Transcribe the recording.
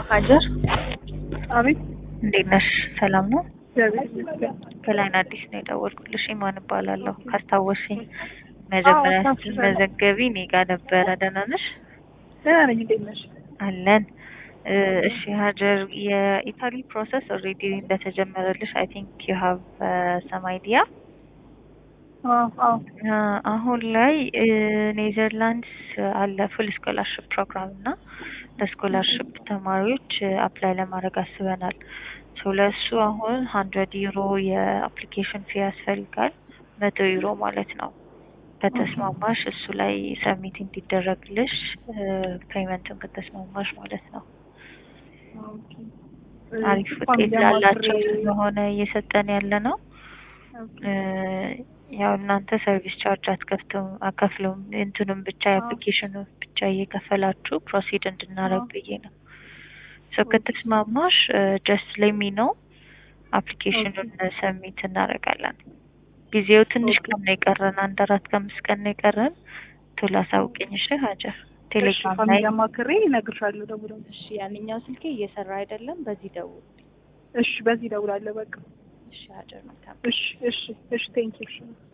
ሀጀር አቤት እንዴት ነሽ? ሰላም ነው? እግዚአብሔር ይመስገን። ከላይን አዲስ ነው የደወልኩልሽ። ኢማን እባላለሁ። ካስታወስሽኝ መጀመሪያ አዎ፣ ስትመዘገቢ እኔ ጋር ነበረ። ደህና ነሽ? ደህና ነኝ። እንዴት ነሽ? አለን። እ፣ እሺ ሀጀር፣ የኢታሊ ፕሮሰስ ኦልሬዲ እንደተጀመረልሽ አይ ቲንክ ዩ ሃቭ ሰም አይዲያ አዎ አዎ አሁን ላይ ኔዘርላንድስ አለ ፉል ስኮላርሽፕ ፕሮግራም እና ለስኮላርሽፕ ተማሪዎች አፕላይ ለማድረግ አስበናል። ሶ ለእሱ አሁን ሀንድረድ ዩሮ የአፕሊኬሽን ፊ ያስፈልጋል። መቶ ዩሮ ማለት ነው። ከተስማማሽ እሱ ላይ ሰሚት እንዲደረግልሽ ፔይመንትን ከተስማማሽ ማለት ነው። ኦኬ። አሪፍ እሷን ውጤት ላላቸው ለማክሬ- ስለሆነ እየሰጠን ያለ ነው። ኦኬ። እ፣ ያው እናንተ ሰርቪስ ቻርጅ አትከፍቱም አከፍሉም እንትኑም ብቻ የአፕሊኬሽኑ ብቻ እየከፈላችሁ ፕሮሲድ እንድናረግ አዎ። ብዬ ነው። ሶ ከተስማማሽ ጀስት ሌሚ ነው አፕሊኬሽኑን ሰሚት እናደርጋለን። ጊዜው ትንሽ ኦኬ። ቀን ነው የቀረን፣ አንድ አራት ከአምስት ቀን ነው የቀረን። ቶሎ አሳውቅኝ እሺ ሀጀር። እሺ፣ ቴሌግራም ላይ ፋሚሊ አማክሬ እነግርሻለሁ። ደውላለሁ። እሺ። ያንኛው ስልኬ እየሰራ አይደለም፣ በዚህ ደውል። እሺ፣ በዚህ እደውላለሁ። በቃ እሺ ሀጀር መልካም እሺ፣ እሺ፣ እሺ። ቴንኪው። እሺ